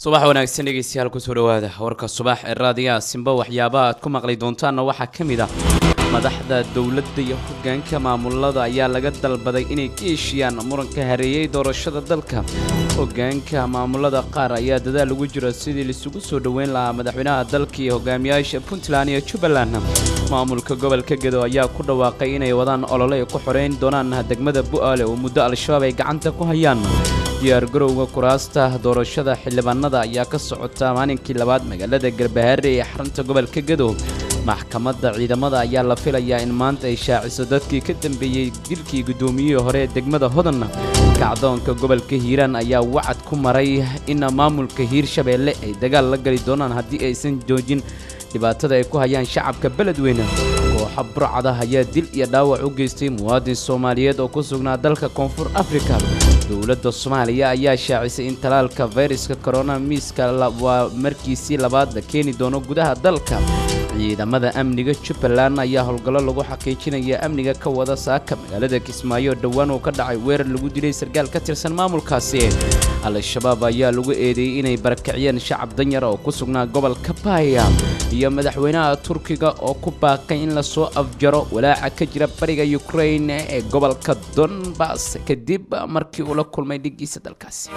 subax wanaagsan dhegeystayaal kusoo dhawaada warka subax ee raadiyaha simba waxyaabaha aad ku maqli doontaanna waxaa ka mid ah madaxda dowladda iyo hoggaanka maamulada ayaa laga dalbaday inay ka heshiiyaan muranka hareeyey doorashada dalka hoggaanka maamulada qaar ayaa dadaal ugu jira sidii laisugu soo dhoweyn lahaa madaxweynaha dalka iyo hogaamiyaasha puntland iyo jubbaland maamulka gobolka gedo ayaa ku dhawaaqay inay wadaan olole ay ku xoreyn doonaan degmada bu'aale oo muddo al-shabaab ay gacanta ku hayaan diyaargarowga kuraasta doorashada xildhibaanada ayaa ka socota maalinkii labaad magaalada garbahaare ee xarunta gobolka gedo maxkamadda ciidamada ayaa la filayaa in maanta ay shaaciso dadkii ka dambeeyey dilkii guddoomiyihii hore ee degmada hodan kacdoonka gobolka hiiraan ayaa wacad ku maray in maamulka hiirshabeelle ay dagaal la gali doonaan haddii aysan joojin dhibaatada ay ku hayaan shacabka beledweyne kooxa burcada ayaa dil iyo dhaawac u geystay muwaadin soomaaliyeed oo ku sugnaa dalka koonfur afrika dowladda soomaaliya ayaa shaacisay in talaalka fayraska korona miiska waa markiisii labaad la keeni doono gudaha dalka ciidamada amniga jubbaland ayaa howlgallo lagu xaqiijinaya amniga ka wada saaka magaalada kismaayo dhowaan uu ka dhacay weerar lagu dilay sarkaal ka tirsan maamulkaasi al-shabaab ayaa lagu eedeeyey inay barakiciyeen shacab danyara oo ku sugnaa gobolka baaya iyo madaxweynaha turkiga oo ku baaqay in lasoo afjaro walaaca ka jira bariga ukrain ee gobolka donbas kadib markii uu la kulmay dhigiisa dalkaasi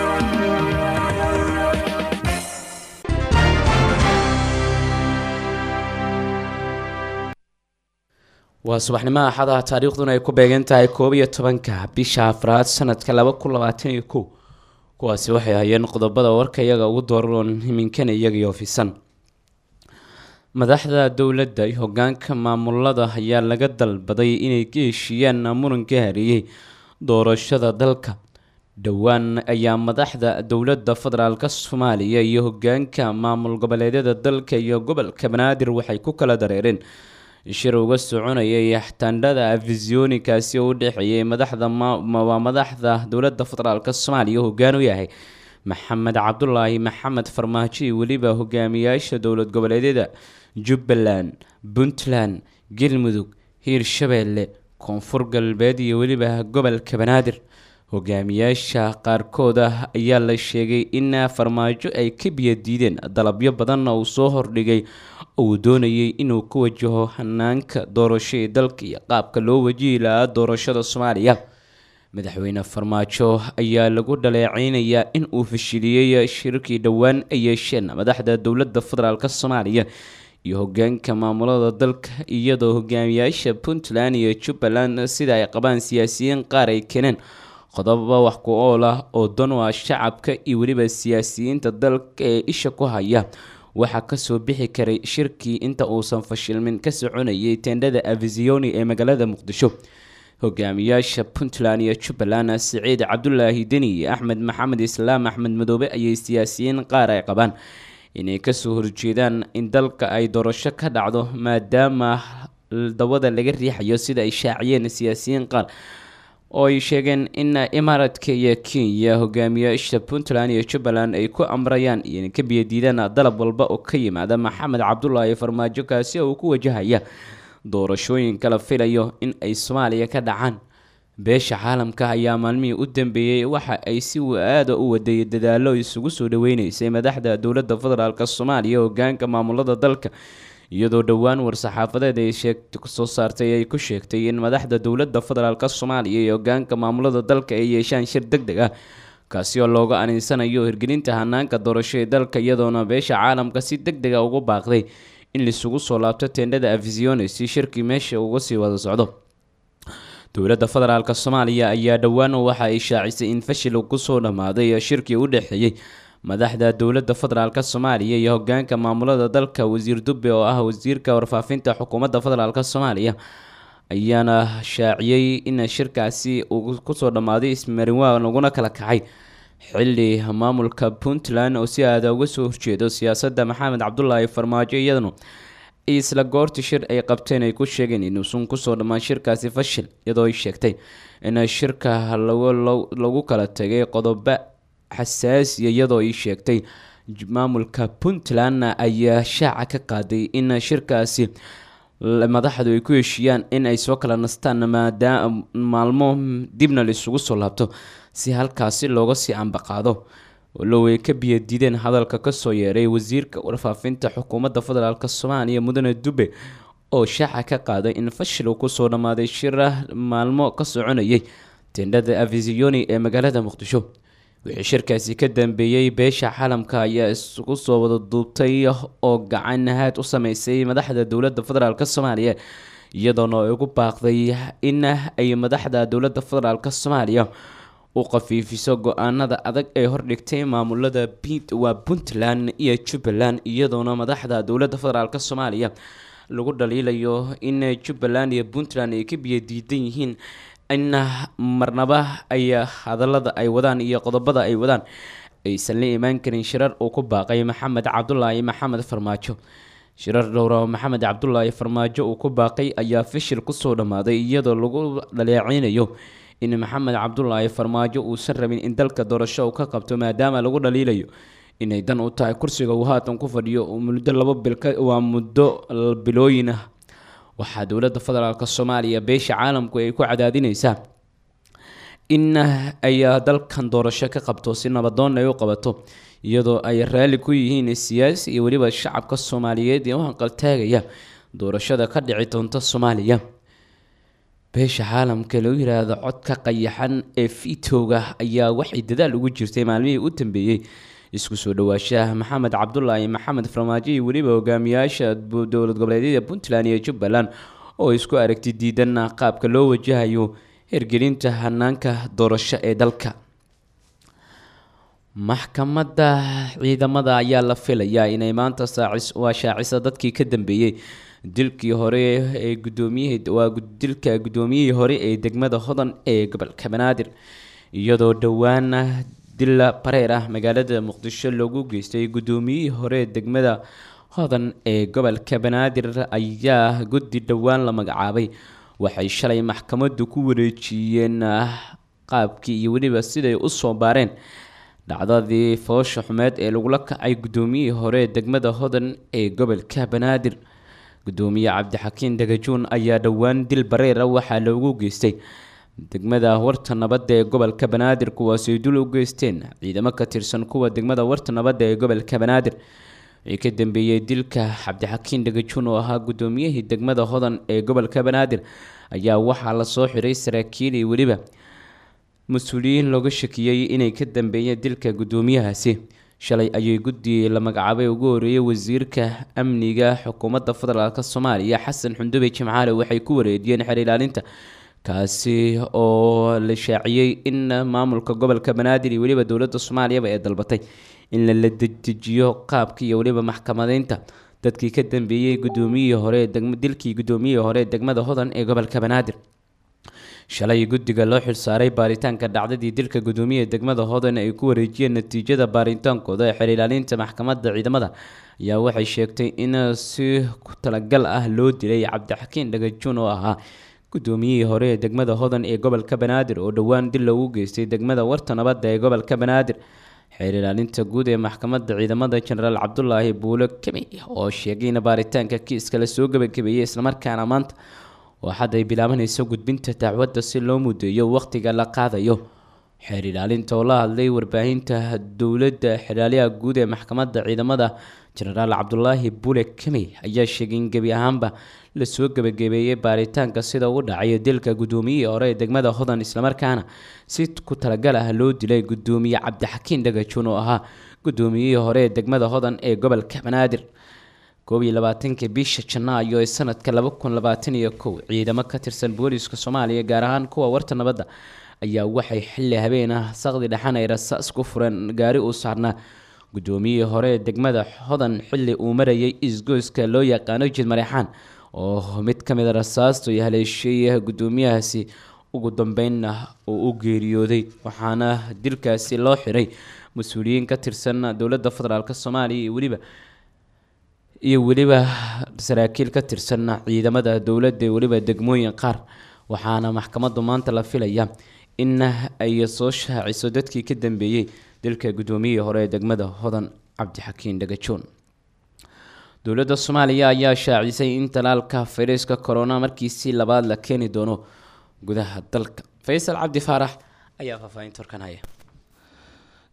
waa subaxnimaha axadaha taariikhduna ay ku beegan tahay koob iyo tobanka bisha afraad sanadka laba kun labaatan iyo kow kuwaasi waxay hayeen qodobada warka iyaga ugu dooran himinkana iyagii ofisan madaxda dowladda iyo hogaanka maamulada ayaa laga dalbaday inay ka heshiiyaan muranka hareeyey doorashada dalka dhowaan ayaa madaxda dowladda federaalka soomaaliya iyo hogaanka maamul goboleedyada dalka iyo gobolka banaadir waxay ku kala dareereen shir uga soconayay taandhada afisyoonikaasi oo u dhexeeyay madaxda waa madaxda dowladda federaalk soomaaliya hogaan u yahay maxamed cabdulaahi maxamed farmaajo iyo weliba hogaamiyaasha dowlad goboleedyada jubbaland puntland galmudug hiirshabeelle koonfur galbeed iyo weliba gobolka banaadir hogaamiyaasha qaarkood ah ayaa la sheegay in farmaajo ay ka biyadiideen dalabyo badanna uu soo hordhigay uu doonayay inuu ka wajaho hanaanka doorasho ee dalka iyo qaabka loo wajihi lahaa doorashada soomaaliya madaxweyne farmaajo ayaa lagu dhaleeceynayaa in uu fashiliyey shirkii dhowaan ay yeesheen madaxda dowladda federaalk soomaaliya iyo hogaanka maamulada dalka iyadoo hogaamiyaasha puntland iyo jubbaland sida ay qabaan siyaasiyiin qaar ay keeneen qodoba wax ku ool ah oo dan u ah shacabka iyo weliba siyaasiyiinta dalka ee isha ku haya waxaa kasoo bixi karay shirkii inta uusan fashilmin ka soconayay teendhada avisioni ee magaalada muqdisho hogaamiyaasha puntland iyo jubbaland siciid cabdulaahi deni iyo axmed maxamed islaam axmed madoobe ayay siyaasiyiin qaar ay qabaan inay kasoo horjeedaan in dalka ay doorasho ka dhacdo maadaama dawada laga riixayo sida ay shaaciyeen siyaasiyiin qaar oo ay sheegeen in imaaraadka iyo kenya hogaamiyaasha puntland iyo jubbaland ay ku amrayaan inay ka biyadiidaan dalab walba oo ka yimaada maxamed cabdulaahi farmaajo kaasi oo uu ku wajahaya doorashooyinka la filayo in ay soomaaliya ka dhacaan beesha caalamka ayaa maalmihii u dambeeyey waxa ay si aada u waday dadaalo isugu soo dhaweyneysay madaxda dowladda federaalk soomaaliya hogaanka maamulada dalka iyadoo dhowaan war-saxaafadeed ay soo saartay ay ku sheegtay in madaxda dowladda federaalk soomaaliya iyo hogaanka maamulada dalka ay yeeshaan shir deg deg ah kaasi oo looga aninsanayo hirgelinta hanaanka doorasho ee dalka iyadoona beesha caalamka si deg dega ugu baaqday in laisugu soo laabto teendhada afisione si shirkii meesha uga sii wada socdo dowladda federaalk soomaaliya ayaa dhowaan waxa ay shaacisay in fashil kusoo dhammaaday shirkii u dhexeeyey madaxda dowladda federaalk soomaaliya iyo hogaanka maamulada dalka wasiir dube oo ah wasiirka warfaafinta xukuumadda federaalk soomaaliya ayaana shaaciyey in shirkaasi uu kusoo dhammaaday ismarinwaa laguna kala kacay xili maamulka puntland oo si aada uga soo horjeedo siyaasadda maxamed cabdulaahi farmaajo iyadanu isla goortii shir ay qabteen ay ku sheegeen inuusan kusoo dhammaan shirkaasi fashil iyadoo ay sheegtay in shirka lagu kala tegay qodobo xasaasiya iyadoo ay sheegtay maamulka puntland ayaa shaaca ka qaaday in shirkaasi madaxdu ay ku heshiiyaan in ay soo kala nastaan maadaama maalmo dibna la isugu soo laabto si halkaasi looga sii ambaqaado walow ay ka biyadiideen hadalka kasoo yeeray wasiirka warfaafinta xukuumadda federaalk soomaaliya mudane dube oo shaaca ka qaaday in fashil uu kusoo dhammaaday shira maalmo ka soconayay tendhada avisioni ee magaalada muqdisho wixii shirkaasi ka dambeeyey beesha caalamka ayaa isugu soo wada duubtay oo gacan ahaad u sameysay madaxda dowladda federaalk soomaaliya iyadoona ay ugu baaqday in ay madaxda dowladda federaalk soomaaliya u qafiifiso go-aanada adag ee hordhigtay maamulada waa puntland iyo jubbaland iyadoona madaxda dowladda federaalk soomaaliya lagu dhaliilayo in jubbaland iyo puntland ay ka biyadiidan yihiin in marnaba ay hadalada ay wadaan iyo qodobada ay wadaan aysan la imaan karin shirar uu ku baaqay maxamed cabdulaahi maxamed farmaajo shirar dhowra oo maxamed cabdulaahi farmaajo uu ku baaqay ayaa fishil kusoo dhammaaday iyadoo lagu dhaleeceynayo in maxamed cabdulaahi farmaajo uusan rabin in dalka doorasho uu ka qabto maadaama lagu dhaliilayo inay dan u tahay kursiga uu haatan ku fadhiyo muddo laba bil waa muddo bilooyin ah waxaa dowladda federaalk soomaaliya beesha caalamku ay ku cadaadineysaa in ay dalkan doorasho ka qabto si nabadoon ay u qabato iyadoo ay raalli ku yihiin siyaasi iyo weliba shacabka soomaaliyeed ee u hanqaltaagaya doorashada ka dhici doonta soomaaliya beesha caalamka lagu yiraahdo codka qayaxan ee fiitowga ayaa waxay dadaal ugu jirtay maalmihii u dambeeyey isku soo dhawaashaha maxamed cabdulaahi maxamed farmaajo iyo weliba hogaamiyaasha dowlad goboleedyada puntland iyo jubbaland oo isku aragti diidan qaabka loo wajahayo hirgelinta hanaanka doorasho ee dalka maxkamadda ciidamada ayaa la filayaa inay maanta waa shaacisa dadkii ka dambeeyey dilkii hore ee gudoomiyihii waa dilka guddoomiyihii hore ee degmada hodan ee gobolka banaadir iyadoo dhowaan dil bareer ah magaalada muqdisho loogu geystay guddoomiyihii hore ee degmada hodan ee gobolka banaadir ayaa guddi dhowaan la magacaabay waxay shalay maxkamaddu ku wareejiyeen qaabkii iyo weliba siday usoo baareen dhacdadii foosha xumeed ee lagula kacay guddoomiyihii hore ee degmada hodan ee gobolka banaadir gudoomiye cabdixakiin dagajuun ayaa dhowaan dil bareera waxaa loogu geystay degmada warta nabadda ee gobolka banaadir kuwaasay dul u geysteen ciidamo ka tirsan kuwa degmada warta nabadda ee gobolka banaadir wixii ka dambeeyey dilka cabdixakiin dhagajuun oo ahaa gudoomiyihii degmada hodan ee gobolka banaadir ayaa waxaa lasoo xiray saraakiil iyo weliba mas-uuliyiin looga shakiyey inay ka dambeeyeen dilka gudoomiyahaasi shalay ayay guddi la magacaabay ugu horeeyay wasiirka amniga xukuumadda federaalk soomaaliya xasan xundube jimcaale waxay ku wareejiyeen xer ilaalinta kaasi oo la shaaciyey in maamulka gobolka banaadir iyo weliba dowladda soomaaliyaba ee dalbatay in lala dedejiyo qaabka iyo weliba maxkamadeynta dadkii ka dambeeyey gudoomiyihii hore dilkii gudoomiyihii hore ee degmada hodan ee gobolka banaadir shalay guddiga loo xilsaaray baaritaanka dhacdadii dilka gudoomiyaha degmada hodan ay ku wareejiyeen natiijada baaritaankooda ee xer ilaalinta maxkamadda ciidamada ayaa waxay sheegtay in si ku talagal ah loo dilay cabdixakiin dhagajuun oo ahaa gudoomiyihii hore ee degmada hodan ee gobolka banaadir oo dhowaan dil loogu geystay degmada warta nabadda ee gobolka banaadir xeer ilaalinta guud ee maxkamadda ciidamada jenaraal cabdulaahi buulo kemi oo sheegay in baaritaanka kiiska la soo gabagabeeyey islamarkaana maanta oo hadda ay bilaabanayso gudbinta dacwadda si loo mudeeyo wakhtiga la qaadayo xeer ilaalinta oo la hadlay warbaahinta dowladda xeraaliyaha guud ee maxkamadda ciidamada jenaraal cabdulaahi bule kemi ayaa sheegay in gebi ahaanba lasoo gebagabeeyey baaritaanka sida uu dhacayo dilka gudoomiyihii hore ee degmada hodan islamarkaana si ku talagal ah loo dilay gudoomiye cabdixakiin dhagajuun oo ahaa gudoomiyihii hore ee degmada hodan ee gobolka banaadir koob iyo labaatanka bisha janaayo ee sanadka laba kun labaatan iyo kow ciidamo ka tirsan booliiska soomaaliya gaar ahaan kuwa warta nabadda ayaa waxay xilli habeen ah saqdi dhexan ay rasaas ku fureen gaari uu saarnaa gudoomiyihii hore ee degmada hodan xilli uu marayay isgoyska loo yaqaano jid mareexaan oo mid ka mid a rasaastu ay haleeshay gudoomiyahaasi ugu dambeynna uu u geeriyooday waxaana dilkaasi loo xiray mas-uuliyiin ka tirsan dowladda federaalk soomaaliya iyo weliba iyo weliba saraakiil ka tirsan ciidamada dowladda iyo weliba degmooyin qaar waxaana maxkamaddu maanta la filaya in ay soo shaaciso dadkii ka dambeeyey dilka gudoomiyihii hore ee degmada hodan cabdixakiin dhagajoon dowladda soomaaliya ayaa shaacisay in talaalka fayraska corona markiisii labaad la keeni doono gudaha dalka faysal cabdi faarax ayaa faahfaahinta horkan haya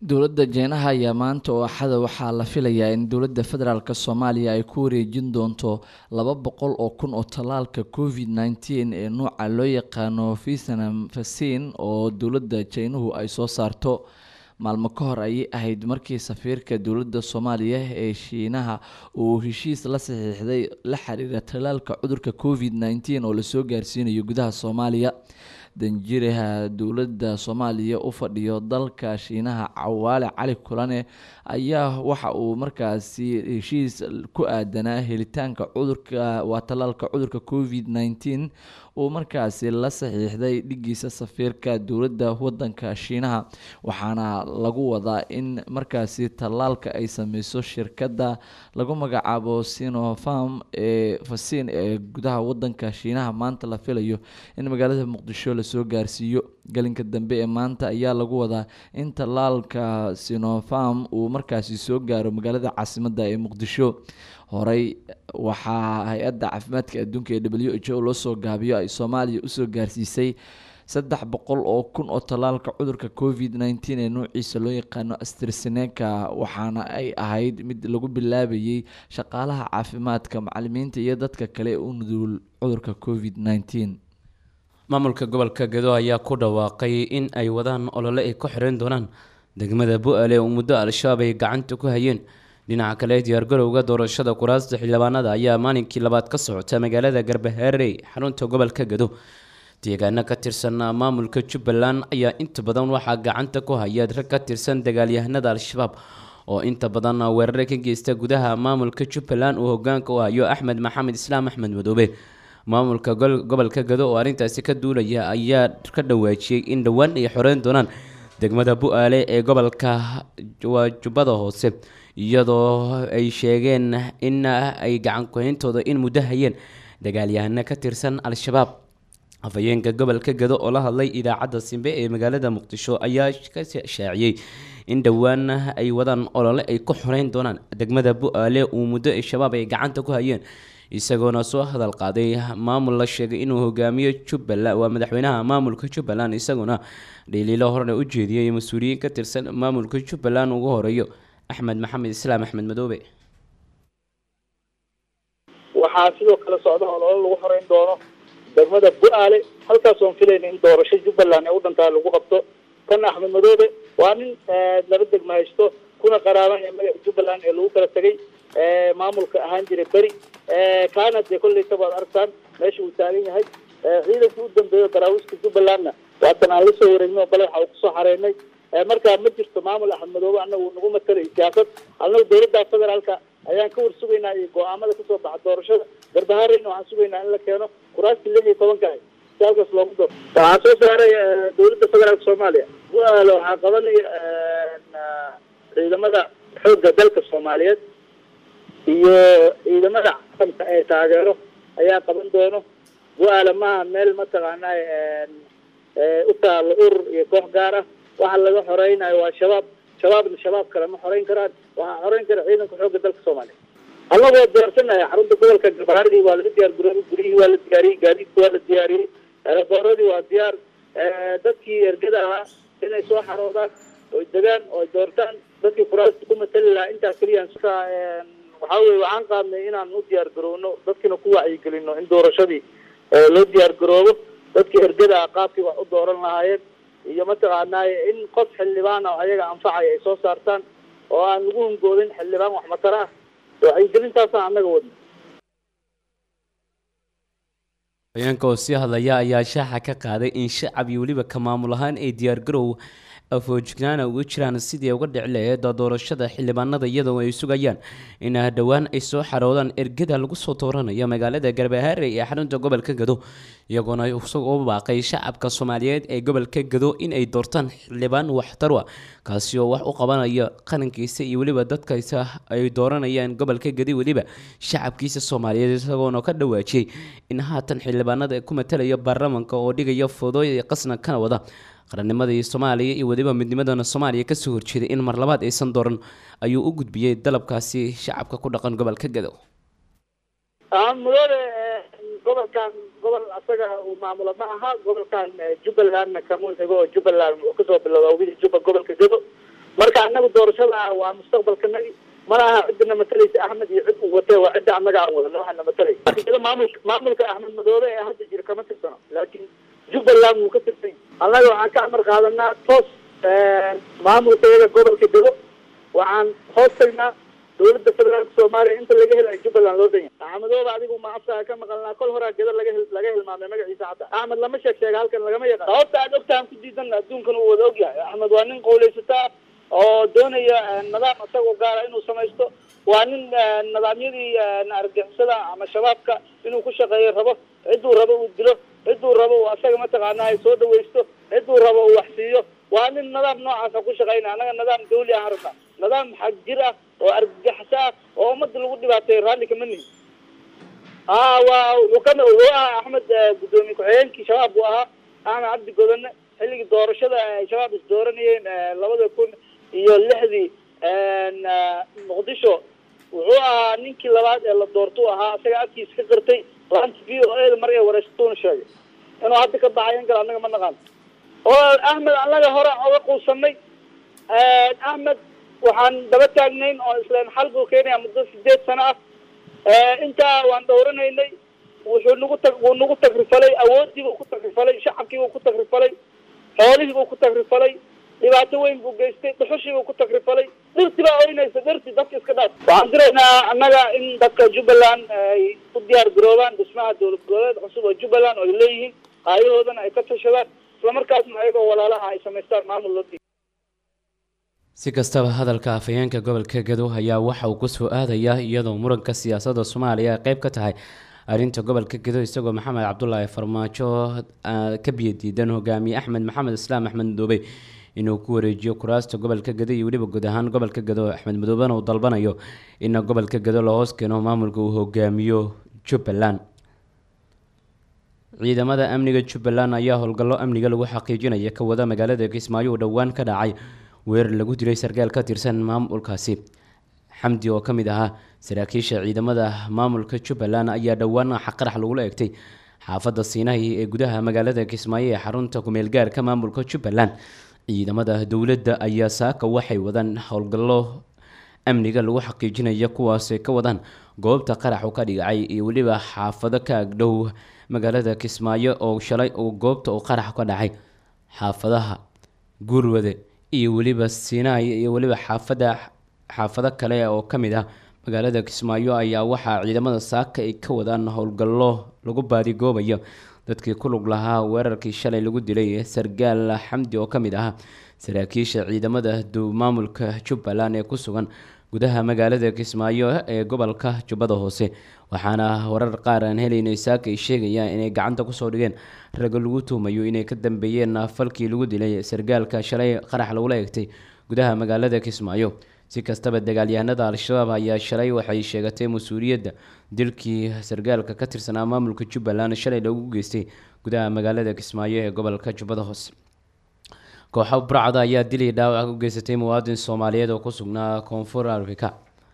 dowladda jeynaha ayaa maanta oo axada waxaa la filayaa in dowladda federaalk soomaaliya ay ku wareejin doonto laba boqol oo kun oo tallaalka covid nneteen ee nuuca loo yaqaano vietnam vaccine oo dowladda jeynuhu ay soo saarto maalmo ka hor ayay ahayd markii safiirka dowladda soomaaliya ee shiinaha uu heshiis la saxiixday la xiriira tallaalka cudurka covid nneteen oo lasoo gaarsiinayo gudaha soomaaliya danjiraha dowladda soomaaliya u fadhiyo dalka shiinaha cawaale cali kulane ayaa waxa uu markaasi heshiis ku aadanaa helitaanka cudurka waa tallaalka cudurka covid nneteen uu markaasi la saxiixday dhigiisa safiirka dowladda wadanka shiinaha waxaana lagu wadaa in markaasi tallaalka ay sameyso shirkadda lagu magacaabo sinofarm ee fasin ee gudaha wadanka shiinaha maanta la filayo in magaalada muqdisho lasoo gaarsiiyo galinka dambe ee maanta ayaa lagu wadaa in tallaalka sinofarm uu markaasi soo gaaro magaalada caasimadda ee muqdisho horey waxaa hay-adda caafimaadka adduunka ee w h o loo soo gaabiyo ay soomaaliya usoo gaarsiisay saddex boqol oo kun oo tallaalka cudurka covid nneteen ee noociisa loo yaqaano astriseneca waxaana ay ahayd mid lagu bilaabayay shaqaalaha caafimaadka macalimiinta iyo dadka kale ee u nuduul cudurka covid nneteen maamulka gobolka gedo ayaa ku dhawaaqay in ay wadaan olole ay ku xireyn doonaan degmada bu-aale oo muddo al-shabaab ay gacanta ku hayeen dhinaca kale diyaargarowga doorashada kuraasta xildhibaanada ayaa maalinkii labaad ka socota magaalada garbaharey xarunta gobolka gedo deegaano ka tirsan maamulka jubbaland ayaa inta badan waxaa gacanta ku haya rag ka tirsan dagaalyahanada al-shabaab oo inta badan weerare ka geysta gudaha maamulka jubbaland uu hogaanka u hayo axmed maxamed islaam axmed madoobe maamulka gobolka gado oo arrintaasi ka duulaya ayaa ka dhawaajiyey in dhowaan ay xoreyn doonaan degmada bu-aale ee gobolka waa jubbada hoose iyadoo ay sheegeen in ay gacan kuhayntooda in muddo hayeen dagaalyahano ka tirsan al-shabaab afhayeenka gobolka gado oo la hadlay idaacadda simbe ee magaalada muqdisho ayaa ka shaaciyey in dhowaan ay wadaan olole ay ku xoreyn doonaan degmada bu-aale uu muddo ay shabaab ay gacanta ku hayeen isagoona soo hadal qaaday maamul la sheegay inuu hogaamiyo jubbaland waa madaxweynaha maamulka jubbaland isaguna dhaliilo horena u jeediyey mas-uuliyiin ka tirsan maamulka jubbaland ugu horeeyo axmed maxamed islaam axmed madoobe waxaa sidoo kale socda ololo lagu xoreyn doono degmada bu-aale halkaas oon filayna in doorasho jubbaland ee u dhantaa lagu qabto kan axmed madoobe waa nin laba degma haysto kuna qaraabanaya magaca jubbaland ee lagu kala tegay maamulka ahaan jiray beri kaana dee kolleyta baad argtaan meesha uu taagan yahay ciidankii u dambeeyo daraawiska jubbalandna waatan aan la soo wareegno bale waxa uu kusoo xareynay markaa ma jirto maamul axmed madoobe annagu nagu matalay siyaasad annagu dowladda federaalka ayaan ka war sugaynaa iyo go-aamada kasoo baxa doorashada garbahareyna waxaan sugaynaa in la keeno kuraastii lix iyo tobanka ah si halkaas loogu daro waxaa soo saaray dowladda federaalka soomaaliya bu-aale waxaa qabanaya ciidamada xoogga dalka soomaaliyeed iyo ciidamada caalamka ee taageero ayaa qaban doono bu-aale maaha meel mataqaanaa u taalo urur iyo koox gaar ah waxa laga xoreynayo waa shabaab shabaabna shabaab kale ma xoreyn karaan waxaa xoreyn kara ciidanka xoogga dalka soomaaliya annagoo diyaarsanaya xarunta gobolka gabaharadii waa laga diyaar garoobay guryihii waa la diyaariyey gaadiidka waa la diyaariyey erebooradii waa diyaar dadkii ergada ahaa inay soo xaroodaan oy degaan oy doortaan dadkii kuraasta ku matali lahaa intaa keliya waxaa weye waxaan qaadnay inaan u diyaar garowno dadkiina ku wacyigelino in doorashadii loo diyaar garoobo dadkii ergada ah qaabkii wax u dooran lahaayeen iyo mataqaanaaye in qof xildhibaan ah ayaga anfacaya ay soo saartaan oo aan lagu hungoodin xildhibaan wax matara ah wacyigelintaasaan annaga wadno haweenka oo sii hadlaya ayaa shaaxa ka qaaday in shacab iyo weliba ka maamul ahaan ay diyaargarow afoojignaana uga jiraan sidii uga dhici laheed doorashada xildhibaanada iyadoo ay sugayaan in dhowaan ay soo xaroodaan ergada lagu soo dooranayo magaalada garbahaare ee xarunta gobolka gado iyagoona isagoo baaqay shacabka soomaaliyeed ee gobolka gado in ay doortaan xildhibaan waxtarwa kaasi oo wax u qabanaya qarankiisa iyo weliba dadkaisa ay dooranayaan gobolka gadi weliba shacabkiisa soomaaliyeed isagoona ka dhawaajiyey in haatan xildhibaanada ku matalaya baarlamanka oo dhigaya fodooy qasna kana wada qarannimadii soomaaliya iyo weliba midnimadana soomaaliya kasoo horjeeday in mar labaad aysan dooran ayuu u gudbiyey dalabkaasi shacabka ku dhaqan gobolka gadow mudane gobolkan gobol asaga uu maamulo ma aha gobolkan jubbalandna kamuu xigo oo jubbaland uu kasoo bilowda wili jubba gobolka gado marka annaga doorashada waa mustaqbalkanagi mana aha cidina matalaysa axmed iyo cid uu watee waa cidda annaga aan wadano waxaana matalay maamulka maamulka axmed madoobe ee hadda jira kama tirsano laakiin jubbaland wuu ka tirsan annaga waxaan ka amar qaadanaa toos maamulka iyaga gobolka dego waxaan hoos tagnaa dawladda federaalka soomaaliya inta laga helayo jubbaland loo danya axmedooba adigu ma afkaa ka maqalnaa kol horaa geda laga laga hilmaamay magaciisa xataa axmed lama sheeg sheega halkan lagama yaqaan sababta aad ogtahan ku diidan adduunkan uu wada ogyahay axmed waa nin qawlaysataa oo doonaya nidaam isagoo gaara inuu samaysto waa nin nidaamyadii argixisada ama shabaabka inuu ku shaqeeyo rabo cidduu rabo uu dilo cidduu rabo uu asaga mataqaana ay soo dhawaysto cidduu rabo uu waxsiiyo waa nin nidaam noocaasa ku shaqaynaya annaga nidaam dawli ah rabna nidaam xag jir ah oo argagaxso ah oo ummadda lagu dhibaateeyo raalli kama nihin a waa wuxuu kami wuxuu ahaa axmed guddoomiye ku-xigeenkii shabaab buu ahaa axmed cabdi godane xilligii doorashada ay shabaab is dooranayeen labada kun iyo lixdii muqdisho wuxuu ahaa ninkii labaad ee la doortuu ahaa isaga afkiisa ka qirtay laanta v o eda mar ee wareysatuuna sheegay inuu hadda ka baxay in kale annaga ma naqaan oo axmed annaga hore oga quusanay axmed waxaan daba taagnayn oo islaan xal buu keenaya muddo sideed sano ah intaa waan dhowranaynay wuxuu nagu tag wuu nagu tagrifalay awoodiibuu ku tagrifalay shacabkiibuu ku tagrifalay xoolihiibuu ku tagrifalay dhibaato weyn buu geystay dhuxushiibuu ku tagrifalay dhirti baa oynaysa dhirti dadka iska dhaaf waxaan diraynaa annaga in dadka jubbaland ay u diyaar garoobaan dhismaha dowlad goboleed cusub oo jubbaland oo ay leeyihiin haayahoodana ay ka tashadaan islamarkaasna ayagoo walaalaha ay samaystaan maamul loo si kastaba hadalka afhayeenka gobolka gadow ayaa waxa uu kusoo aadayaa iyadoo muranka siyaasadda soomaaliya ay qeyb ka tahay arrinta gobolka gadow isagoo maxamed cabdulaahi farmaajo ka biyadiidan hogaamiye axmed maxamed islaam axmed madoobe inuu ku wareejiyo kuraasta gobolka gado iyo weliba guud ahaan gobolka gado axmed madoobena uu dalbanayo in gobolka gado la hoos keeno maamulka uu hogaamiyo jubbaland ciidamada amniga jubbaland ayaa howlgallo amniga lagu xaqiijinaya ka wada magaalada kismaayo uu dhowaan ka dhacay weerar lagu dilay sarkaal ka tirsan maamulkaasi xamdi oo ka mid ahaa saraakiisha ciidamada maamulka jubbaland ayaa dhowaan qarax lagula egtay xaafadda siinahi ee gudaha magaalada kismaayo ee xarunta kumeelgaarka maamulka jubbaland ciidamada dowladda ayaa saaka waxay wadaan howlgallo amniga lagu xaqiijinaya kuwaasay ka wadaan goobta qaraxu ka dhigacay iyo weliba xaafado ka agdhow magaalada kismaayo oo shalay uu goobta uu qarax ka dhacay xaafadaha guurwade iyo weliba siinaay iyo weliba xaafada xaafado kale oo ka mid ah magaalada kismaayo ayaa waxaa ciidamada saaka ay ka wadaan howlgallo lagu baadigoobayo dadkii ku lug lahaa weerarkii shalay lagu dilay sargaal xamdi oo ka mid ahaa saraakiisha ciidamada maamulka jubbaland ee ku sugan gudaha magaalada kismaayo ee gobolka jubbada hoose waxaana warar qaar aan helaynay saaka ay sheegayaan inay gacanta kusoo dhigeen ragga lagu tuumayo inay ka dambeeyeen falkii lagu dilay sargaalka shalay qarax lagula egtay gudaha magaalada kismaayo si kastaba dagaalyahanada al-shabaab ayaa shalay waxay sheegatay mas-uuliyadda dilkii sargaalka ka tirsanaa maamulka jubbaland shalay lagu geystay gudaha magaalada kismaayo ee gobolka jubbada hoose kooxa burcada ayaa dilay dhaawac u geysatay muwaadin soomaaliyeed oo ku sugnaa koonfur afrika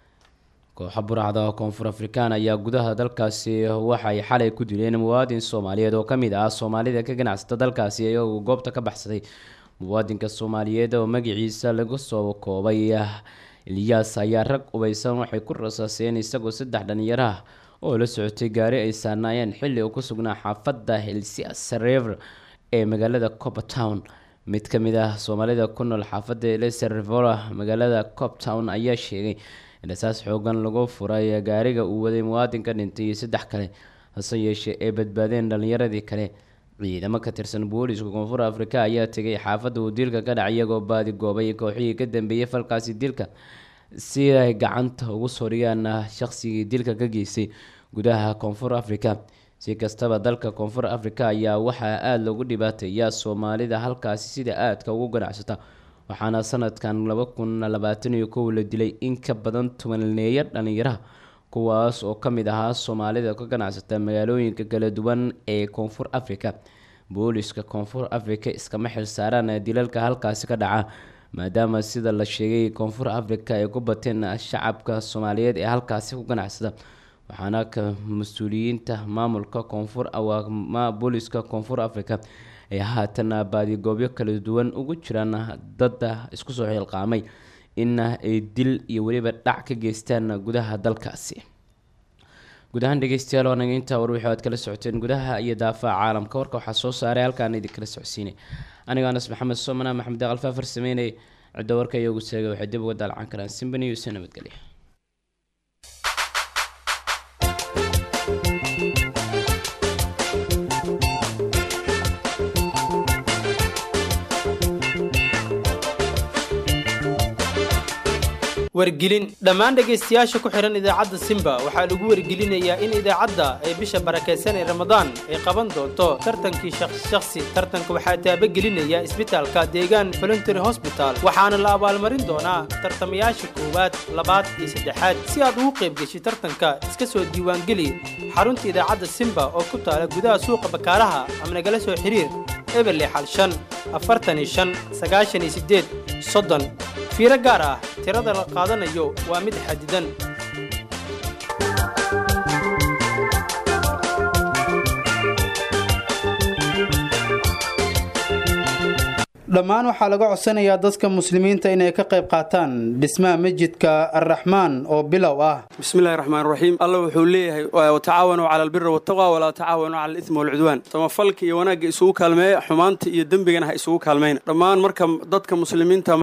kooxa burcada koonfur afrikaan ayaa gudaha dalkaasi waxay xalay ku dileen muwaadin soomaaliyeed oo kamid ah soomaalida ka ganacsata dalkaasi iyagoo goobta ka baxsaday muwaadinka soomaaliyeed oo magaciisa lagu soo koobay ilyaas ayaa rag ubeysan waxay ku rasaaseen isagoo saddex dhalinyaro ah oo la socotay gaari ay saanaayeen xilli uu ku sugnaa xaafadda helsias rever ee magaalada coppertown mid ka mid ah soomaalida ku nool xaafadda leservora magaalada coptown ayaa sheegay in asaas xoogan lagu furay gaariga uu waday muwaadinka dhintay iyo saddex kale hase yeeshee ay badbaadeen dhalinyaradii kale ciidamo ka tirsan booliska koonfur afrika ayaa tegay xaafadda uu dilka ka dhacay iyagoo baadi goobay kooxihii ka dambeeyey falkaasi dilka si ay gacanta ugu soo dhigaan shaqsigii dilka ka geystay gudaha koonfur afrika si kastaba dalka koonfur afrika ayaa waxaa aada loogu dhibaateeyaa soomaalida halkaasi sida aadka ugu ganacsata waxaana sanadkan laba kun labaatan iyo kow la dilay in ka badan tobaneeyo dhalinyaraha kuwaas oo ka mid ahaa soomaalida ka ganacsata magaalooyinka kala duwan ee koonfur afrika booliska koonfur afrika iskama xilsaaraan dilalka halkaasi ka dhaca maadaama sida la sheegay koonfur afrika ay ku bateen shacabka soomaaliyeed ee halkaasi ku ganacsada waxaana ka mas-uuliyiinta maamulka koonfur booliska koonfur afrika ay haatan baadigoobyo kala duwan ugu jiraan dada isku soo xilqaamay in ay dil iyo weliba dhac ka geystaan gudaha dalkaasi guud ahaan dhegeystayaal waa naga intaa war wixii aad kala socoteen gudaha iyo daafaha caalamka warka waxaa soo saaray halkaan idinkala socodsiinay anigoo anas maxamed soomana maxamed aqal faafar sameynay cidda warka iyagu seegay waxay dib uga daalcan karaan simbani iyo se nabadgelya wargelin dhammaan dhegaystayaasha ku xidhan idaacadda simba waxaa lagu wargelinayaa in idaacadda ee bisha barakaysan ee ramadaan ay qaban doonto tartankii shakhsi tartanka waxaa taabagelinaya isbitaalka deegaan voluntary hosbital waxaana la abaalmarin doonaa tartamayaasha koowaad labaad iyo saddexaad si aad ugu qayb geshi tartanka iska soo diiwaangeli xarunta idaacadda simba oo ku taala gudaha suuqa bakaaraha ama nagala soo xiriir eberle xal shan afartan iyo shan sagaashan iyo siddeed soddon fiiro gaar ah tirada la qaadanayo waa mid xadidan dhammaan waxaa laga codsanayaa dadka muslimiinta inay ka qayb qaataan dhismaha masjidka arraxmaan oo bilow ah bismillahi raxmaan raxiim alla wuxuu leeyahay watacaawanuu cala albiri waltaqwa walaa tacaawanuu cala alismi walcudwaan samafalka iyo wanaagga isugu kaalmeeya xumaanta iyo dembigana ha isugu kaalmayna dhammaan marka dadka muslimiinta